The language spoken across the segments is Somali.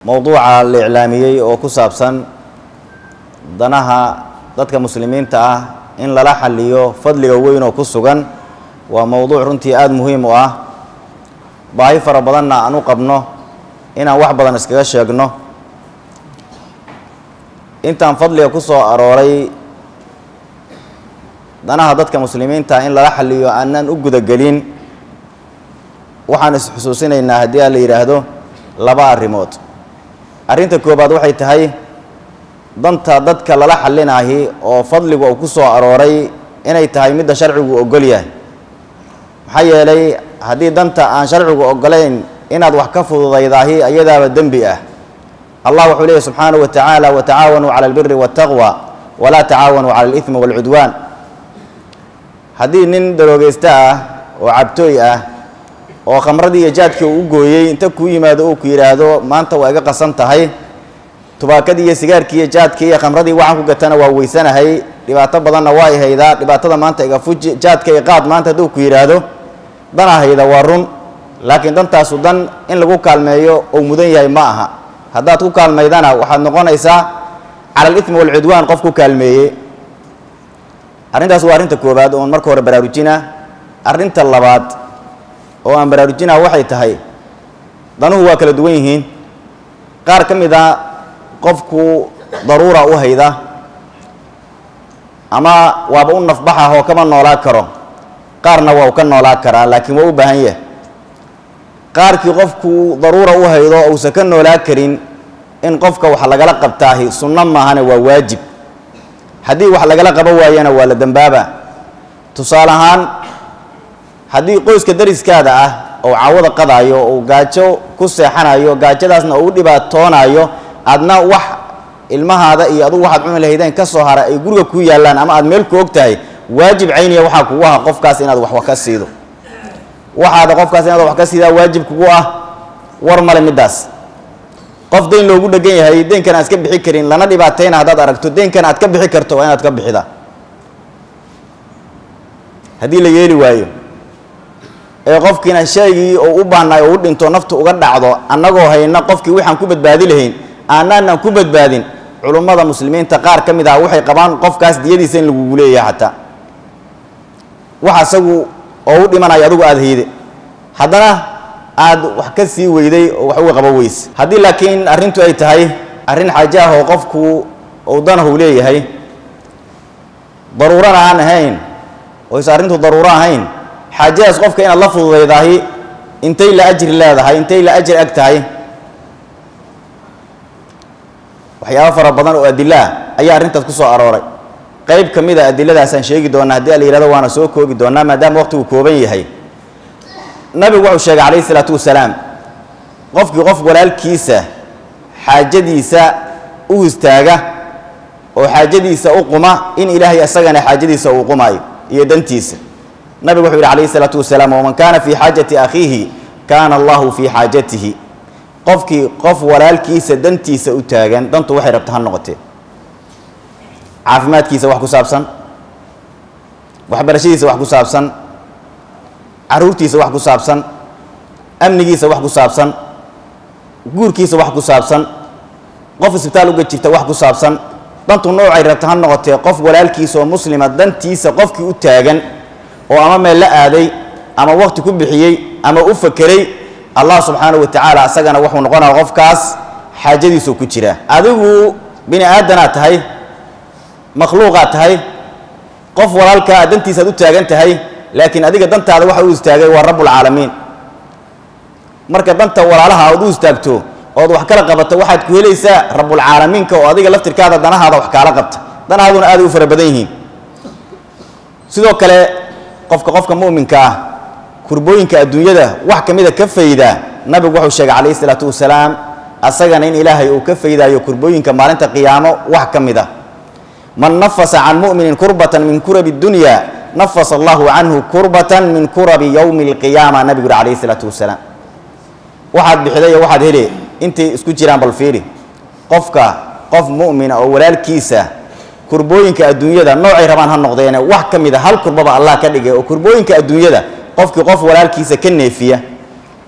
mowduuca la iclaamiyey oo ku saabsan danaha dadka muslimiinta ah in lala xaliyo fadliga weyn oo ku sugan waa mowduuc runtii aada muhiim u ah baahi fara badanna aan u qabno inaan wax badan iskaga sheegno intaan fadliga ku soo arooray danaha dadka muslimiinta in lala xaliyo aanan u gudagelin waxaan is-xusuusinaynaa haddii a la yidhaahdo laba arrimood arrinta koobaad waxay tahay danta dadka lala xalinaahi oo fadligu uu ku soo arooray inay tahay midda sharcigu ogol yahay maxaa yeelay haddii danta aan sharcigu ogolayn inaad wax ka fududaydaahi ayadaaba dembi ah allah wuxuu leeyahy subxaanahu wa tacaala watacaawanuu cala albiri waataqwa walaa tacaawanuu cala alidmi waalcudwaan haddii nin daroogeysta ah oo cabtooy ah oo khamradii iyo jaadkii uu u gooyey inta kuu yimaado uu ku yidhaahdo maanta waa iga qasan tahay tubaakadii iyo sigaarkii iyo jaadkii iyo khamradii waxaan ku gatana waa weysanahay dhibaato badanna waa i haydaa dhibaatada maanta iga fuji jaadka i qaad maanta hadduu ku yidhaahdo danaa hayda waa run laakiin dantaasu dan in lagu kaalmeeyo ou mudan yahay ma aha haddaad ku kaalmaydana waxaad noqonaysaa cala alidmi waalcudwaan qof ku kaalmeeyey arrintaas waa arrinta koowaad oon marka hore baraarujina arrinta labaad oo aan baraarujinaa waxay tahay danuhu waa kala duwan yihiin qaar ka mid a qofku daruura u hayda ama waaba u nafbaxa oo kama noolaa karo qaarna waa u ka noolaa karaa laakiin waa u baahan yahay qaarkii qofku daruura u haydo uusan ka noolaa karin in qofka wax lagala qabtaahi sunno maahane waa waajib haddii wax lagala qabo waayana waa la dembaaba tusaale ahaan haddii qoyska dariskaada ah oo cawada qadaayo ou gaajo ku seexanayo gaajadaasna uu u dhibaatoonayo aadna wax ilmahaada iyo adugu waxaad cuni lahaydeen ka soo hara ay guriga kuu yaallaan ama aad meel ku og tahay waajib cayniya waxaa kugu aha qofkaas inaad wax wax ka siido waxaada qofkaas inaad wax ka siidaa waajib kugu ah war male middaas qof deyn loogu dhegan yahay deenkan aan iska bixi karin lana dhibaatayna haddaad aragto deenkan aad ka bixi karto waa inaad ka bixida haddii la yeeli waayo ee qofkiina shaygii uu u baahnaay oo u dhinto naftu uga dhacdo annagoo hayna qofkii waxaan ku badbaadi lahayn aanaanan ku badbaadin culummada muslimiinta qaar ka mid ah waxay qabaan qofkaas diyadiisa in lagugu leeyahay xataa wax asagu oo u dhimanayo adugu aada hayde haddana aada wax ka sii weyday oo wax uga qabo weyse haddii laakiin arrintu ay tahay arrin xaaje ah oo qofku uu danahu leeyahay daruurana aan ahayn oo is arrintu daruuro ahayn xaajadaas qofka inaad la fududaydaahi intay la ajri leedahay intay la ajri ag tahay waxyaabo fara badan oo adilo ah ayaa arrintaas ku soo arooray qayb ka mid a adiladaasaan sheegi doonaa haddii la yihahdo waana soo koobi doonaa maadaama waqtigu kooban yahay nabigu wuxuu sheegay calayhi isalaatu wasalaam qofkii qof walaalkiisa xaajadiisa u istaaga oo xaajadiisa u quma in ilaahay isagana xaajadiisa uu qumaayo iyo dantiisa nabigu wuxuu yidhi calayhi isalaatu wasalaam waman kaana fii xaajati akhiihi kaana allahu fii xaajatihi qofkii qof walaalkiisa dantiisa u taagan dantu waxay rabta ha noqotee caafimaadkiisa wax ku saabsan waxbarashadiisa wax ku saabsan caruurtiisa wax ku saabsan amnigiisa wax ku saabsan guurkiisa wax ku saabsan qof isbitaal uga jirta wax ku saabsan dantu noocay rabta ha noqotee qof walaalkiisa oo muslima dantiisa qofkii u taagan oo ama meel la aaday ama waqti ku bixiyey ama u fakeray allah subxaanahu wa tacaala asagana wuxuu noqonaya qofkaas xaajadiisuu ku jiraa adigu bini aadanaad tahay makhluuqaad tahay qof walaalkaa aad dantiisaad u taagan tahay laakiin adiga dantaada waxa u istaagay waa rabbulcaalamiin marka danta walaalaha aad u istaagto ood wax kala qabato waxaad ku helaysaa rabbulcaalamiinka oo adiga laftirkaada danahaada wax kaala qabta danahaaduna aaday u fara badan yihiin sidoo kale qofka qofka mu'minka ah kurbooyinka adduunyada wax ka mida ka fayda nabigu wuxuu sheegay calayhi isalaatu wasalaam asagana in ilaahay uu ka faydaayo kurbooyinka maalinta qiyaamo wax ka mid a man nafasa can mu'minin kurbatan min kurabi dunya nafasa allahu canhu kurbatan min kurabi yowmi alqiyaama nabigu yuri calayhi isalaatu wasalaam waxaad bixiday iyo waxaad hele intay isku jiraan bal fiiri qofka qof mu'mina oo walaalkiisa kurbooyinka adduunyada noocay rabaan ha noqdeene wax ka mid a hal kurbaba allah ka dhigay oo kurbooyinka adduunyada qofkii qof walaalkiisa ka neefiya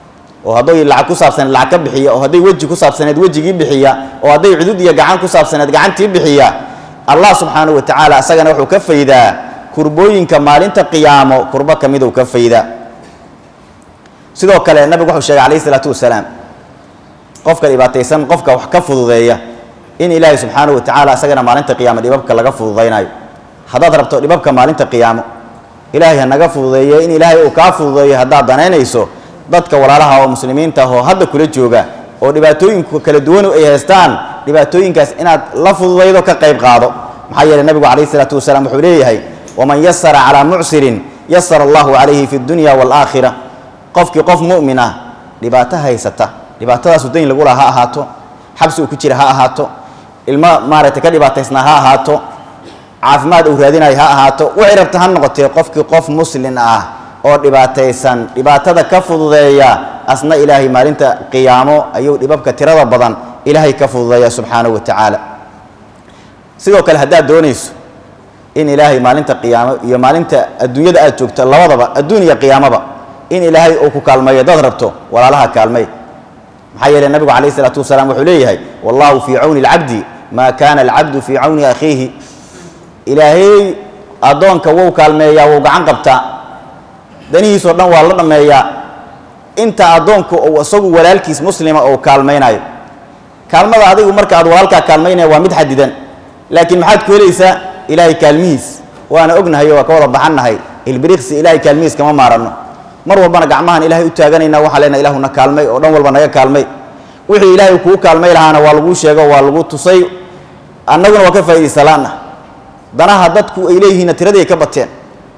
oo hadday lacag ku saabsaneed lacag ka bixiya oo hadday weji ku saabsaneed wejigii bixiya oo hadday cudud iyo gacan ku saabsaneed gacantii bixiya allah subxaanahu wa tacaala isagana wuxuu ka faydaa kurbooyinka maalinta qiyaamo kurbo ka miduu ka faydaa sidoo kale nabigu wuxuu sheegay calayhi isalaatu wasalaam qofka dhibaataysan qofka wax ka fududeeya in ilaahay subxaanahu wa tacaala isagana maalinta qiyaamo dhibabka laga fududaynayo haddaad rabto dhibabka maalinta qiyaamo ilaahay ha naga fududeeye in ilaahay uu kaa fududeeyo haddaad danaynayso dadka walaalaha oo muslimiinta ah oo hadda kula jooga oo dhibaatooyinku kala duwan ay haystaan dhibaatooyinkaas inaad la fududaydo ka qayb qaado maxaa yeeley nabigu calayhi isalaatu wasalaam wuxuu leeyahay waman yasara calaa mucsirin yasara allahu calayhi fi dunya waalaakhira qofkii qof mu'min ah dhibaato haysata dhibaatadaasu dayn lagula ha ahaato xabsi uu ku jira ha ahaato ilmo maaragtay ka dhibaataysnaa ha ahaato caafimaad uu raadinayo ha ahaato waxay rabta ha noqotee qofkii qof muslin ah oo dhibaataysan dhibaatada ka fududeeya asna ilaahay maalinta qiyaamo ayuu dhibabka tirada badan ilaahay ka fududeeya subxaanahu wa tacaala sidoo kale haddaad doonayso in ilaahay maalinta qiyaamo iyo maalinta adduunyada aad joogto labadaba adduun iyo qiyaamaba in ilaahay uu ku kaalmeeyo dad rabto walaalaha kaalmey maxaa yeeley nabigu calayh isalaatu wasalaam wuxuu leeyahay wallahu fii cawni alcabdi maa kaana alcabdu fii cawni akhiihi ilaahay addoonka wou kaalmeeyaa wou gacan qabtaa danihiisoo dhan waa la dhammeeyaa inta addoonku uu isagu walaalkiis muslima uu kaalmaynayo kaalmada adigu marka aad walaalkaa kaalmaynaya waa mid xadidan laakiin maxaad ku helaysaa ilaahay kaalmihiis waana ognahay oo waa ka wada baxannahay ilbiriqsi ilaahay kaalmihiis kama maaranno mar walbana gacmahan ilaahay u taaganayna waxaan leenahay ilahuna kaalmay oo dhan walba naga kaalmay wixii ilaahay kuu kaalmay lahaana waa laguu sheego waa lagu tusay annaguna waa ka faa'idaysalaanna danaha dadku ay leeyihiinna tiradii ay ka bateen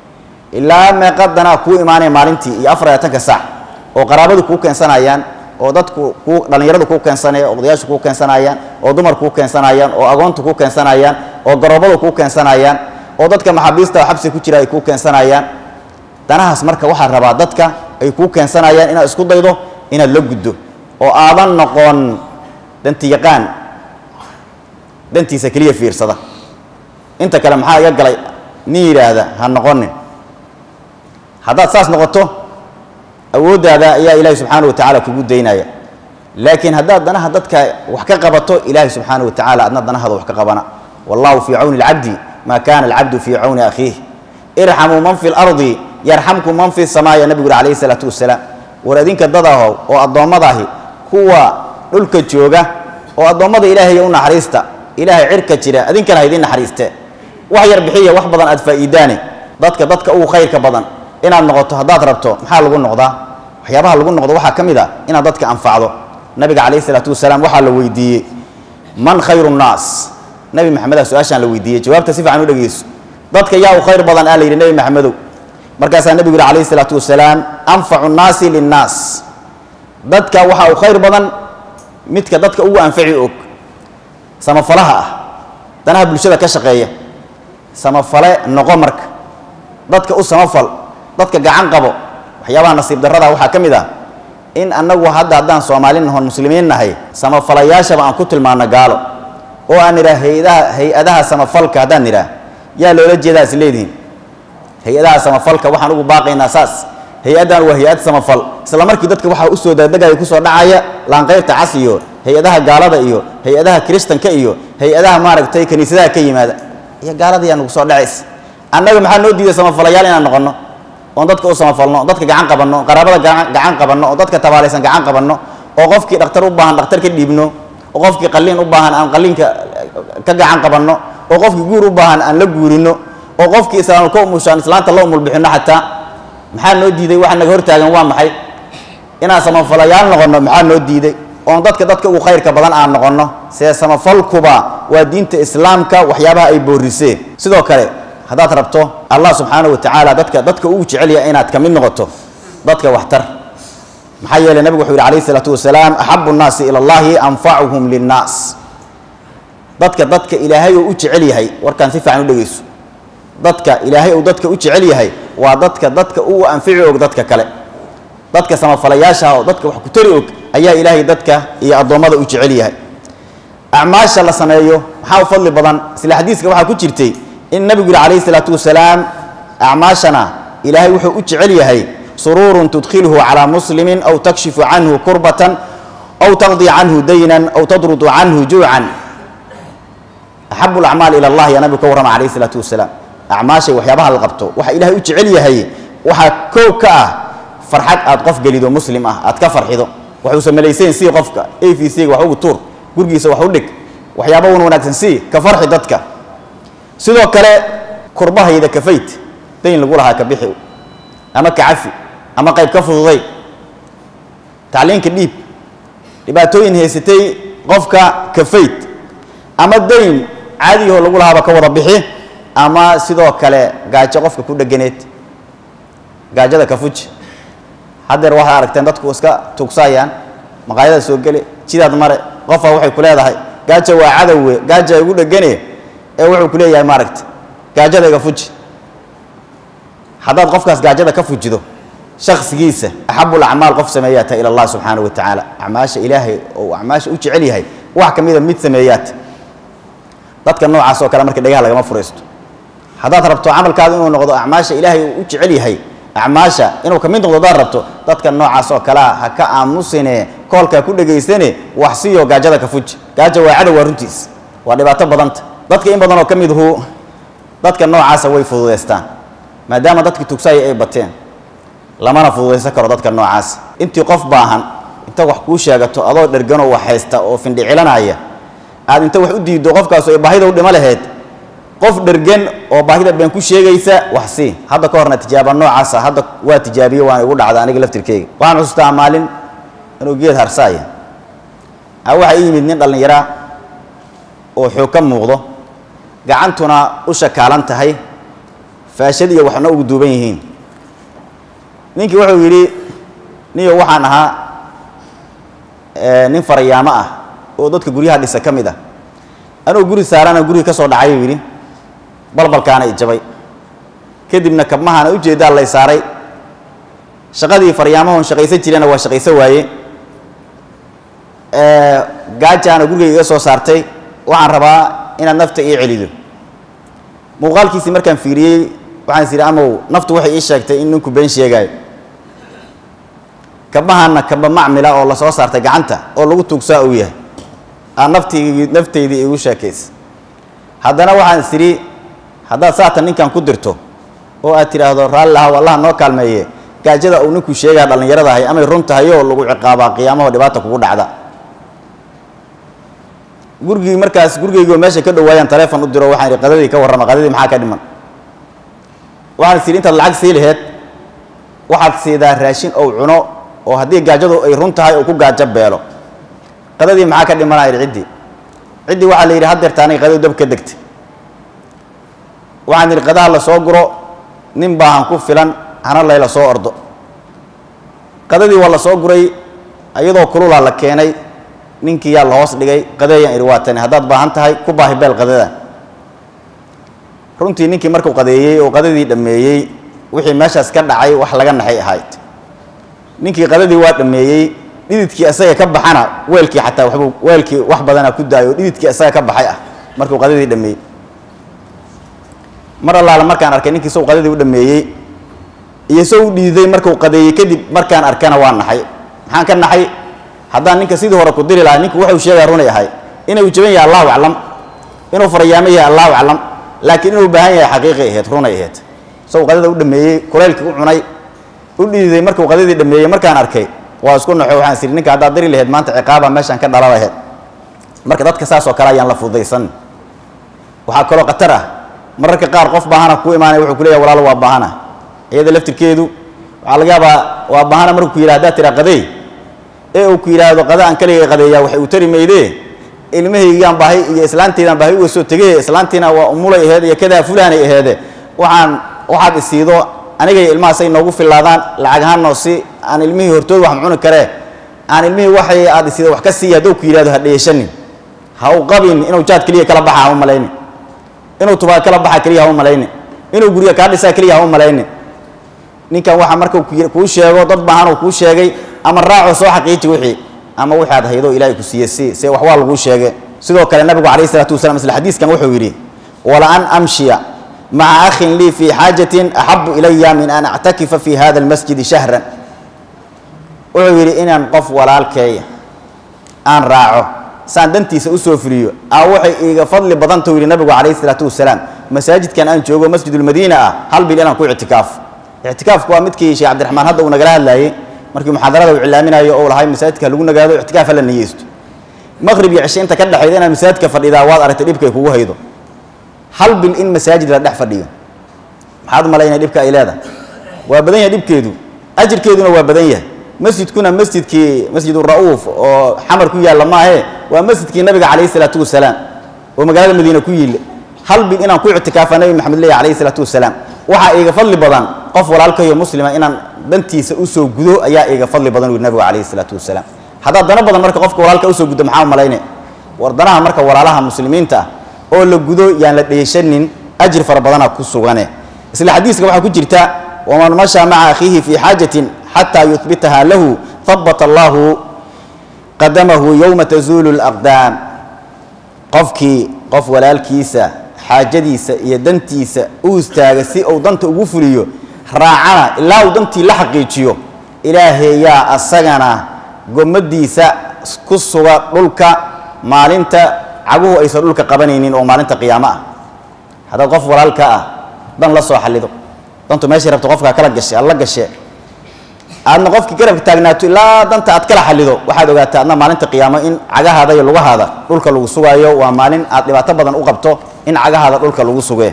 ilaa meeqa danaa kuu imaanaya maalintii iyo afar iyo tanka saac oo qaraabadu kuu keensanayaan oo dadku kuu dhallinyaradu kuu keensanaya oo odayaashu kuu keensanayaan oo dumar kuu keensanayaan oo agoontu kuu keensanayaan oo garoobadu kuu keensanayaan oo dadka maxaabiista oo xabsi ku jira ay kuu keensanayaan danahaas marka waxaa rabaa dadka ay kuu keensanayaan inaad isku daydo inaad la guddo oo aadan noqon danti yaqaan dantiisa keliya fiirsada inta kale maxaa iga galay nin yidhaahda ha noqonin haddaad saas noqoto awooddaada ayaa ilaahay subxaana wa tacaala kugu daynaya laakiin haddaad danaha dadka wax ka qabato ilaahay subxaana wa tacaala adna danahada wax ka qabana wallahu fii cawni alcabdi maa kana alcabdu fii cawni akhiih irxamuu man fi lardi yarxamkum man fi samaaya nabigu yuri calayhi salaatu wasalaam war adinka dadaho oo addoommadahi kuwa dhulka jooga oo addoommada ilaahay u naxariista ilaahay cirka jira adinkana ha idiin naxariistee wax yar bixiya wax badan aad faa'iidaane dadka dadka ugu khayrka badan inaad noqoto haddaad rabto maxaa lagu noqdaa waxyaabaha lagu noqdo waxaa ka mid a inaad dadka anfacdo nabiga calayhi salaatu wasalaam waxaa la weydiiyey man khayru nnaas nebi maxamedaa su-aashaan la weydiiyey jawaabta si fiican u dhegeyso dadka yaa u khayr badan aa la yidhi nebi maxamedow markaasaa nebigu yihi calayhi salaatu wasalaam anfacu nnaasi linnaas dadka waxaa u khayr badan midka dadka ugu anfaci og samafalaha ah danaha bulshada ka shaqeeya samafale noqo marka dadka u samafal dadka gacan qabo waxyaabaha nasiib darrada waxaa ka mid ah in annagu hadda haddaan soomaali nahon muslimiin nahay samafalayaashaba aan ku tilmaano gaalo oo aan nidhaah hay-adaha hay-adaha samafalka haddaan nidhaah yaa loola jeedaa is leedihiin hay-adaha samafalka waxaan ugu baaqaynaa saas hay-addan waa hay-ad samafal isla markii dadka waxaa usoo daadegaya kusoo dhacaya laanqayrta cas iyo hay-adaha gaalada iyo hay-adaha kiristanka iyo hay-adaha maaragtay kiniisadaha ka yimaada iyo gaalada yaa nagu soo dhacays annaga maxaa noo diiday samafalayaal inaan noqonno oon dadka u samafalno dadka gacan qabanno qaraabada gacan qabanno oo dadka tabaalaysan gacan qabanno oo qofkii dhakhtar u baahan dhakhtar ka dhiibno oo qofkii qalliin u baahan aan qalliinka ka gacan qabanno oo qofkii guur u baahan aan la guurino oo qofkii islaam ka umushaan islaanta la umulbixinno xataa maxaa noo diiday waxa naga hortaagan waa maxay inaan samafalayaal noqonno maxaa noo diiday oon dadka dadka ugu khayrka badan aan noqonno see samafalkuba waa diinta islaamka waxyaabaha ay booriseen sidoo kale haddaad rabto allah subxaana wa tacaala dadka dadka uu jecel yahay inaad ka mid noqoto dadka waxtar maxaa yeeley nabigu wuxuu yidhi calayhi isalaatu wasalaam axabu nnaasi ila allahi anfacuhum linnaas dadka dadka ilaahay uu u jecel yahay warkaan si fiican u dhegeyso dadka ilaahay uu dadka u jecel yahay waa dadka dadka uu anfici og dadka kale dadka samafalayaasha oo dadka wax ku tari og ayaa ilaahay dadka iyo addoommada u jecel yahay acmaasha la sameeyo maxaa u fadli badan isla xadiiska waxaa ku jirtay in nabigu yihi calayhi salaatu wasalaam acmaashana ilaahay wuxuu u jecel yahay suruurun tudkhiluhu calaa muslimin aw takshifu canhu kurbatan aw taqdi canhu daynan aw tadrudu canhu juucan axabu lacmaal ila allah yaa nabigu ka warrama calayhi isalaatu wasalaam acmaashay waxyaabaha la qabto waxa ilaahay u jecel yahay waxaa kow ka ah farxad aad qof gelido muslim ah aad ka farxido waxuusa malaysayn sii qofka a v c-ga wax ugu tuur gurigiisa wax u dhig waxyaaba un wanaagsan sii ka farxi dadka sidoo kale kurbahayda kafayd dayn lagu lahaa ka bixi ama ka cafi ama qayb ka fududay tacliinka dhiib dhibaatooyin haysatay qofka kafayd ama dayn caadiyaho lagu lahaaba ka wada bixi ama sidoo kale gaajo qofka ku dheganeed gaajada ka fuji haddeer waxaad aragteen dadku iska tugsaayaan maqaayada soo gele jidaad mare qofa waxay ku leedahay gaaja waa cadowe gaaja igu dhegane ee wuxuu ku leeyahay maaragta gaajada iga fuji haddaad qofkaas gaajada ka fujido shaksigiisa axabul acmaal qof sameeyaata ila allah subxaanahu wa tacaala acmaasha ilaahay oo acmaasha u jecel yahay wax ka mida mid sameeyaata dadka noocaas oo kale marka dhegaha lagama furaysto haddaad rabto camalkaadu inuu noqdo acmaasha ilaahay uu u jecel yahay acmaasha inuu ka mid noqdo haddaad rabto dadka noocaas oo kalea ha ka aamusine koolkaa ku dhegaysane wax siyo gaajada ka fuji gaaja waa cadow waa runtiis waa dhibaato badanta dadka in badan oo ka miduhu dadka noocaasa way fududaystaan maadaama dadkii tugsaaya ay bateen lamana fududaysan karo dadka noocaas intii qof baahan inta wax kuu sheegato adoo dherganoo wax haysta oo findhicilanaya aad inta wax u diiddo qofkaas ay baahida u dhimo laheyd qof dhergan oo baahida been ku sheegaysa wax sii hadda ka horna tijaaba noocaasa hadda waa tijaabiye waana igu dhacda aniga laftirkeyga waxaan xusustaa maalin inuu geed harsaaya a waxaa ii yimid nin dhallinyaraa oo xoog ka muuqdo gacantuna u shakaalan tahay faashad iyo waxna ugu duuban yihiin ninkii wuxuu yidhi niyo waxaan ahaa nin farayaamo ah oo dadka guryaha dhisa ka mid ah anuu guri saarana gurigi ka soo dhacay uu yidhi balbalkaana i jabay kadibna kabmahaana ujeeddaa lay saaray shaqadii faryaamahon shaqaysan jirena waa shaqaysan waaye gaajaana gurigayga iga soo saartay waxaan rabaa inaad nafta ii celido muuqaalkiisii markaan fiiriyey waxaan is idhi amow naftu waxay ii sheegtay in ninku been sheegaayo kabahana kaba macmila oo lasoo saartay gacanta oo lagu tuugsaa uu yahay aa naftii naftaydii igu sheekaysa haddana waxaan is idhi haddaad saatan ninkan ku dirto oo aad tidhaahdo raalli lahaw allah noo kaalmeeye gaajada uu ninku sheegaa dhallinyarada ahay amay run tahay oo lagu ciqaabaa qiyaamaho dhibaata kugu dhacda gurigii markaas gurigaygoo meesha ka dhowaayaan taleefon u diro waxaan idhi qadadii ka warrama qadadii maxaa ka dhiman waxaan is idhi intaad lacag sii laheed waxaad siidaa raashin ou cuno oo haddii gaajadu ay run tahay oo ku gaajo beelo qadadii maxaa ka dhimanaa idhi ciddii ciddii waxaa la yidhi haddeerta aniga qadadu dab ka degtay waxaan idhi qadaha la soo guro nin baahan ku filan hana layla soo ordo qadadii waa la soo guray iyadoo kululaa la keenay ninkii yaa la hoos dhigay qadeeyaan idhi waa tani haddaad baahan tahay ku baahi beel qadada runtii ninkii markuu qadeeyey oo qadadii dhammeeyey wixii meeshaas ka dhacay wax laga naxay ahayd ninkii qadadii waa dhammeeyey dhididkii isaga ka baxana weelkii xataa waxbuu weelkii wax badana ku daayo dhididkii isaga ka baxay ah markuu qadadii dhammeeyey mar allaala markaan arkay ninkii sow qadadii u dhammeeyey iyo sow u dhiiday markuu qadeeyey kadib markaan arkana waa naxay maxaan ka naxay haddaan ninka sidii hore ku diri lahaa ninku wuxuu sheegaa runay ahay inuu jaban yahay allahu aclam inuu farayaamo yahay allahu aclam laakiin inuu baahan yahay xaqiiqay ahayd runay ahayd sow qadada u dhammeeyey kulaylkii u cunay u dhiiday markuu qadadii dhammeeyey markaan arkay waa isku naxo waxaan is idhi ninka haddaad diri laheyd maanta ciqaaba meeshaan ka dhala laheyd marka dadka saas oo kale ayaan la fududaysan waxaa kaloo khatar ah mararka qaar qof baahana kuu imaanaya wuxuu ku leeyahay walaalo waa baahana iyada laftirkeedu waxaa laga yaabaa waa baahana markuu ku yidhah haddaad tiraa qadeey ee uu ku yidhaahdo qada aan kaligay qadeeyaa waxay u tari maydee ilmahaygaan baahi iyo islaanteydaan baahi uga soo tegey islaantiina waa umulay aheed iyo kadaa fulaanay aheede waxaan waxaad isiido anigay ilmahaasay noogu fillaadaan lacag ahaanoo si aan ilmihii hortood wax cuni karee aan ilmihii waxay aad isiido wax ka siiya hadduu ku yidhahdo ha dheeshanin ha u qabin inuu jaad keliya kala baxa ha u malayni inuu tubaa kala baxa keliya ha u malayni inuu guryo kaa dhisaa keliya ha u malayni ninkan waxa markuu kuu sheego dad baahan uu kuu sheegay ama raaco soo xaqiiji wixii ama wixii aad haydo ilaahay ku siiye si se wax waa laguu sheege sidoo kale nabigu calayhi isalaatu wasalaam isla xadiiskan wuxuu yidhi wala an amshiya maca akhin lii fii xaajatin axabu ilaya min an actakifa fi hada almasjidi shahran wuxuu yidhi inaan qof walaalkeeya aan raaco saan dantiisa usoo fuliyo a waxay iiga fadli badantau yidhi nabigu calayhi isalaatu wasalaam masaajidkan aan joogo masjidulmadiina ah hal bil inaan ku ictikaafo ictikaafku waa midkii sheekh cabdiraxmaan hadda uu nagala hadlaayey markii muxaadarada uu cilaaminayo oo lahay masaajidka lagu nagaado ictikaaf hala niyeysto maqrib iyo cishe inta ka dhexayda inaad masaajidka fadhidaa waad aragtay dhibkay kugu haydo hal bil in masaajid la dhex fadhiyo maxaad u malaynaya dhibka ay leedahay waa badan yahay dhibkeedu ajirkeeduna waa badan yahay masjidkuna masjidkii masjidu ra'uuf oo xamar ku yaalla maahe waa masjidkii nabiga calayhi salaatu wasalaam oo magaalada madiina ku yiille hal bil inaan ku ictikaafa nabi maxamed leeyahy calayhi salaatu wasalaam waxaa iiga fadli badan qof walaalkayo muslima inaan dantiisa usoo gudo ayaa iiga fadli badan uu nabigu calayhi salaatu wasalaam haddaad dano badan marka qofka walaalka usoo guddo maxaa malayne war danaha marka walaalaha muslimiinta ah oo la gudo yaan la dheeshanin ajir fara badana ku sugane isla xadiiska waxaa ku jirta waman mashaa maca akhiihi fii xaajatin xataa yuhbitaha lahu habata allahu qadamahu yowma tazuulu laqdaam qofkii qof walaalkiisa xaajadiisa iyo dantiisa u istaaga si uu danta ugu fuliyo raacana ilaa uu dantii la xaqiijiyo ilaahayaa asagana gomadiisa ku suga dhulka maalinta caguhu aysan dhulka qabanaynin oo maalinta qiyaamo ah haddaad qof walaalka ah dan la soo xallido dantu meeshay rabto qofkaa kala gashe alla gashe aadna qofkii garabka taagnaato ilaa danta aad kala xallido waxaad ogaataa adna maalinta qiyaamo in cagahaada iyo lugahaada dhulka lagu sugaayo waa maalin aad dhibaato badan u qabto in cagahaada dhulka lagu sugee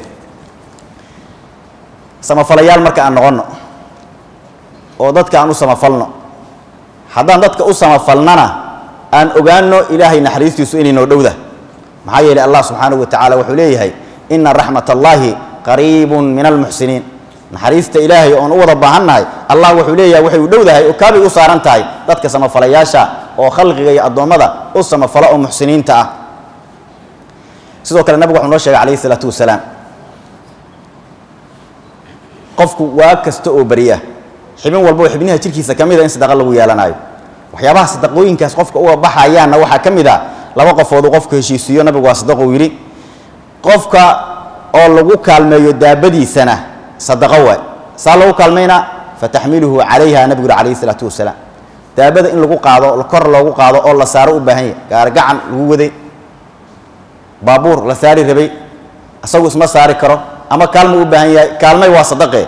samafalayaal marka aan noqonno oo dadka aan u samafalno haddaan dadka u samafalnana aan ogaano ilaahay naxariistiisu inay noo dhowda maxaa yeelay allah subxaanahu wa tacaala wuxuu leeyahay ina raxmat allaahi qariibun min almuxsiniin naxariista ilaahay oon u wada baahannahay allah wuxuu leeyahay waxay u dhowdahay oo kaabay u saaran tahay dadka samafalayaasha oo khalqiga iyo addoommada u samafala oo muxsiniinta ah sidoo kale nabigu wuxuu noo sheegay calayhi isalaatu wasalaam qofku waa kasta oo beriya xibin walba oo xibnaha jirkiisa ka mid a in sadaqa lagu yeelanayo waxyaabaha sadaqooyinkaas qofka uga baxayaanna waxaa ka mid a laba qofoodu qofku heshiisiiyo nabigu waa sadaqou yidhi qofka oo lagu kaalmeeyo daabadiisana sadaqo waay saa lagu kaalmayna fataxmiluhu calayha nabigu yuri calayhi isalaatu wasalaam daabada in lagu qaado kor loogu qaado oo la saaro u baahan yahay gaargacan lagu waday baabuur la saari rabay isagu isma saari karo ama kaalmo u baahan yahay kaalmay waa sadaqe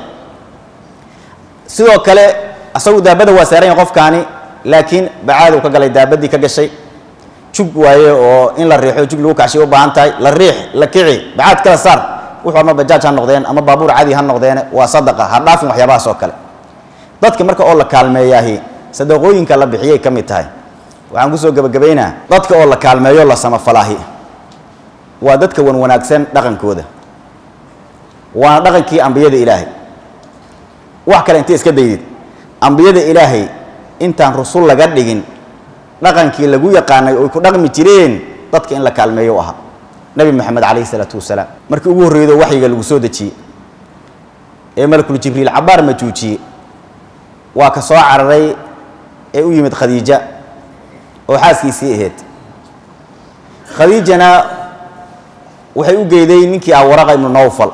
sidoo kale isagu daabada waa saaran yahay qofkaani laakiin bacaaduu ka galay daabadii ka gashay jug waaye oo in la riixo jug lagu kacshay u baahan tahay la riix la kici bacaad kala saar wuxuu ama bajaaj ha noqdeen ama baabuur cadi ha noqdeene waa sadaqa ha dhaafin waxyaabahaas oo kale dadka marka oo la kaalmeeyaahi sadaqooyinka la bixiyay ka mid tahay waxaan kusoo gebagabaynaa dadka oo la kaalmeeyo la samafalaahi waa dadka wan wanaagsan dhaqankooda waana dhaqankii ambiyada ilaahay wax kale intay iska daydid ambiyada ilaahay intaan rusul laga dhigin dhaqankii lagu yaqaanay oy ku dhaqmi jireen dadka in la kaalmeeyo u ahaa nabi moxamed calayhi isalaatu wasalaam markii ugu horreydo waxyiga lagu soo dejiyey ee malakul jibriil cabaar majuujiyey waa ka soo cararay ee u yimid khadiija oo xaaskiisii ahayd khadiijana waxay u geyday ninkii ah waraqa ibnu nawfal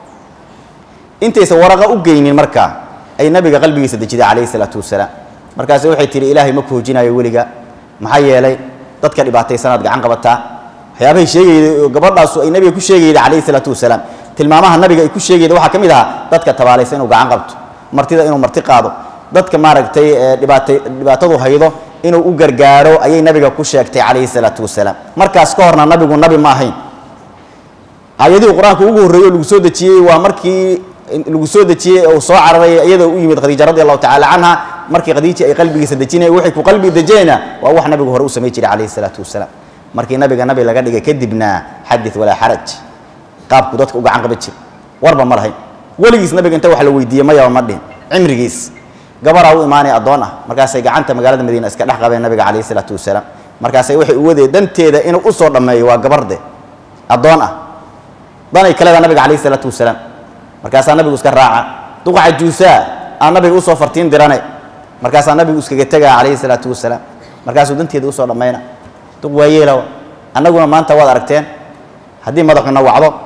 intaysan waraqa u geynin markaa ay nabiga qalbigiisa dejiday calayhi isalaatu wasalaam markaase waxay tihi ilaahay ma ku hojinayo weliga maxaa yeelay dadka dhibaataysanaad gacan qabataa waxyaabahay sheegayday oo gabadhaasu ay nabiga ku sheegayday calayhi isalaatu wasalaam tilmaamaha nabiga ay ku sheegayda waxaa ka mid ahaa dadka tabaalaysa inuu gacan qabto martida inuu marti qaado dadka maaragtay ee dhibaata dhibaatadu haydo inuu u gargaaro ayay nabiga ku sheegtay calayhi salaatu wasalaam markaas ka horna nabigu nabi ma ahayn aayadihii qur-aanka ugu horreeyey oo lagu soo dejiyey waa markii lagu soo dejiyey oo soo cararay iyadoo u yimid khadiija radi allahu tacala canha markii khadiija ay qalbigiisa dejinaya waxay ku qalbi dejinayna waa wax nabigu hore u samay jiray calayhi salaatu wasalaam markii nabiga nabi laga dhigay kadibna xadid walaa xaraj qaabku dadka u gacan qaban jir warba ma lahayn weligiis nabiga inta wax la weydiiyey mayaba ma dhihin cimrigiis gabaraa u imaanaya addoon ah markaasay gacanta magaalada madiina iska dhex qabeen nabiga calayhi salaatu wasalaam markaasay waxay u wadeen danteeda inuu u soo dhammeeyo waa gabarde addoon ah danay kaleeda nabiga calayhi salaatu wasalaam markaasaa nabigu iska raaca duqaca juusaa aa nabiga usoo fartiin dirane markaasaa nabigu iskaga tegaa calayhi salaatu wasalaam markaasuu danteeda usoo dhammayna duq waa yeelawa annaguna maanta waad aragteen haddii madaxuna wacdo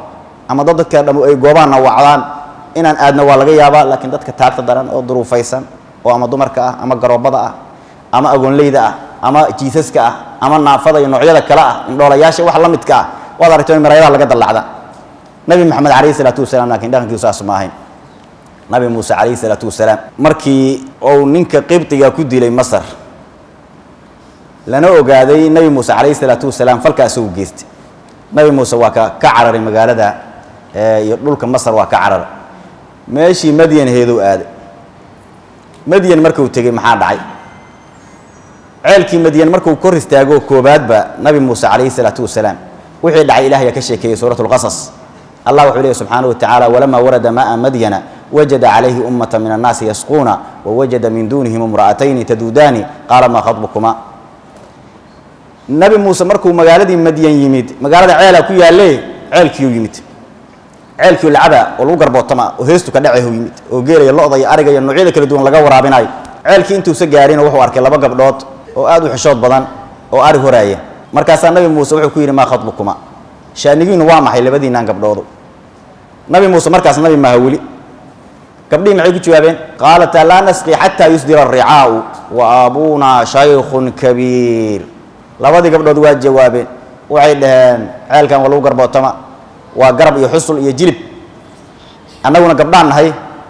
ama dad dadka dham ay goobaanna wacdaan inaan aadno waa laga yaabaa laakiin dadka taagta daran oo duruufaysan oo ama dumarka ah ama garoobada ah ama agoonleyda ah ama jiisaska ah ama naafada iyo noocyada kale ah indhoolayaasha wax la midka ah waad aragto in maraayadaha laga dallacda nabi maxamed calayhi salaatu wasalaam laakiin dhaqankiisu saas ma ahayn nabi muuse calayhi salaatu wasalaam markii uu ninka qibdiga ku dilay masar lana ogaaday nabi muuse calayhi salaatu wasalaam falka isagu geystay nabi muuse waa ka ka cararay magaalada iyo dhulka masar waa ka cararay meeshii madyan heedow aaday madyan markuu tegey maxaa dhacay ceelkii madyan markuu kor istaago koobaadba nabi muuse calayhi salaatu wasalaam wixii dhacay ilaah ayaa ka sheekeeyey suurat lqasas allah wuxuu leeyahy subxaana wa tacaala walamaa warada ma'a madyana wajada calayhi ummata min annaasi yasquuna wawajada min duunihim imra'atayni taduudaani qaala maa khatbukuma nabi muuse markuu magaaladii madyan yimid magaalada ceela ku yaalle ceelkiiu yimid ceelkiiu lacaba oo lagu garbootama oo heestu ka dhacehu yimid oo geelaya lo-da iyo ariga iyo noocyada kala duwan laga waraabinayo ceelkii intuusa gaarina wuxuu arkay laba gabdhood oo aad u xishood badan oo ari horaaya markaasaa nabi muuse wuxuu ku yidhi maa khatbukuma shaanigiinu waa maxay labadiinaan gabdhoodu nabi muuse markaas nabi maaha weli gabdhihii maxay ku jawaabeen qaalataa laa nasqi xataa yusdira aricaau wa abuunaa shaykhun kabiir labadii gabdhood waa jawaabeen waxay dhaheen ceelkan waa lagu garbootama waa garab iyo xusul iyo jilib annaguna gabdhaan nahay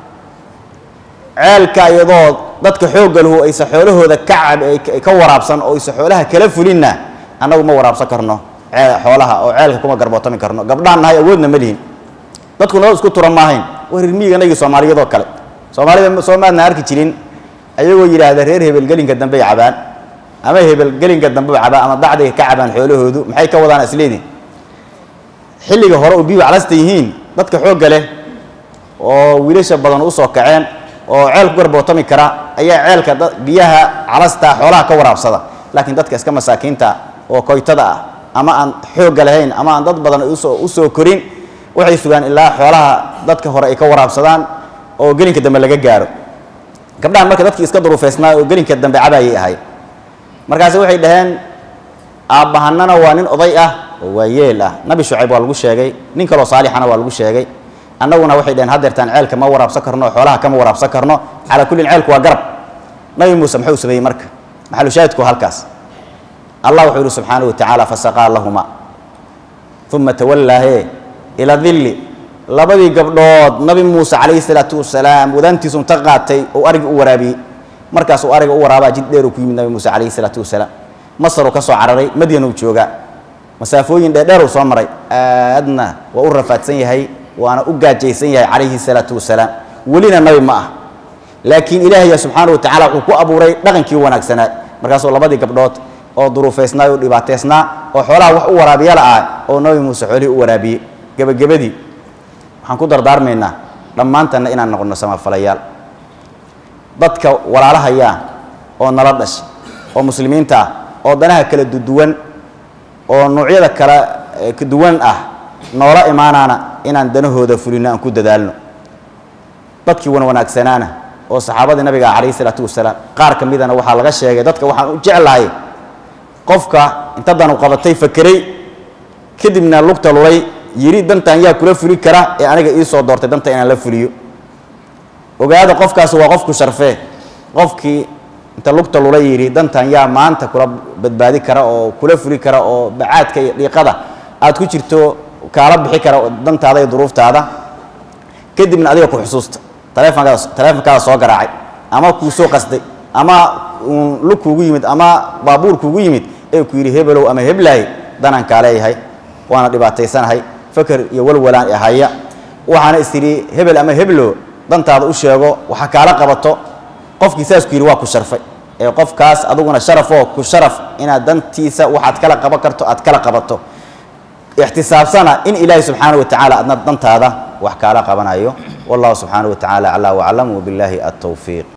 ceelka iyadoo dadka xoogga lahu aysa xoolahooda ka cab ka waraabsan oo aysa xoolaha kala fulinna annagu ma waraabsan karno xoolaha oo ceelka kuma garbootami karno gabdhaan nahay awoodna ma lihin dadku noo isku turan maahayn waa rirmiiganagii soomaaliyadoo kale soomaalida soo maadna arki jirin ayagoo yidhaahda reer hebel gelinka dambey cabaan ama hebel gelinka dambe cabaan ama dacdiga ka cabaan xoolahoodu maxay ka wadaan isleedin xilliga hore oo biyuhu calasta yihiin dadka xoogga leh oo wiilasha badan usoo kaceen oo ceel ku garbootami kara ayaa ceelka biyaha calasta xoolaha ka waraabsada laakiin dadka iska masaakiinta oo koytada ah ama aan xoogga lahayn ama aan dad badan usoo usoo korin waxay sugaan ilaa xoolaha dadka hore ay ka waraabsadaan oo gelinka dambe laga gaaro gabdhahan marka dadkii iska duruufaysnaa oo gelinka dambe cabaayay ahay markaasi waxay dhaheen aabbahanana waa nin oday ah oo waa yeel ah nabi shucayb waa lagu sheegay nin kaloo saalixana waa lagu sheegay annaguna waxay dhaheen haddeertaan ceelka ma waraabsan karno oo xoolaha kama waraabsan karno calaa kullin ceelku waa garab nabi muuse muxuu sameeyey marka maxalushaahidku halkaas allah wuxuu yihi subxaanahu wa tacaala fasaqaa lahuma uma tawallaahe ila dilli labadii gabdhood nabi muuse calayhi salaatu wasalaam wadaantiisu inta qaatay oo arigi u waraabiyey markaasuu ariga u waraabaa jid dheer uu ku yimid nabi muuse calayhi salaatu wasalaam masaruu ka soo cararay madyan uu joogaa masaafooyin dheerdheer uu soo maray aadna waa u rafaadsan yahay waana u gaajaysan yahay calayhi salaatu wasalaam welina nabi ma ah laakiin ilaahaya subxaana wa tacala wuxuu ku abuuray dhaqankii wanaagsanaa markaasuu labadii gabdhood oo duruufaysnaa oo dhibaateysnaa oo xoolaha wax u waraabiyala ah oo nabi muuse xoolihii u waraabiyey gebagabadii waxaan ku dardaarmaynaa dhammaantanna inaan noqono samafalayaal dadka walaalahayaa oo nala dhasha oo muslimiinta ah oo danaha kala duduwan oo noocyada kala duwan ah noola imaanaana inaan danahooda fulino aan ku dadaalno dadkii wan wanaagsanaana oo saxaabadii nabiga ah calayhi salaatu wasalaam qaar ka midana waxaa laga sheegay dadka waxaan u jeclahay qofka inta danu qabatay fakeray kadibna lugta lulay yidhi dantan yaa kula fuli kara ee aniga ii soo doortay danta inaan la fuliyo ogaada qofkaas waa qofku sharfee qofkii inta lugta lula yidhi dantan yaa maanta kula badbaadi kara oo kula fuli kara oo bacaadka iyo dhiiqada aad ku jirto kaala bixi kara dantaada iyo duruuftaada kadibna adiga ku xusuusta taleefonkaada taleefonkaada soo garaacay ama kuu soo qasday ama uun lug kuugu yimid ama baabuur kuugu yimid ee ku yidhi hebelow ama heblahay danaan kaa leeyahay waana dhibaataysanahay faker iyo walwalaan ahaya waxaana is tidhi hebel ama heblo dantaada u sheego waxa kaala qabato qofkii saas ku yidhi waa ku sharfay ee qofkaas aduguna sharafoo ku sharaf inaad dantiisa waxaad kala qaban karto aad kala qabato ixtisaabsana in ilaahi subxaana wa tacaala adna dantaada wax kaala qabanayo wallahu subxaana wa tacaala aclaa waclam wabillaahi altowfiiq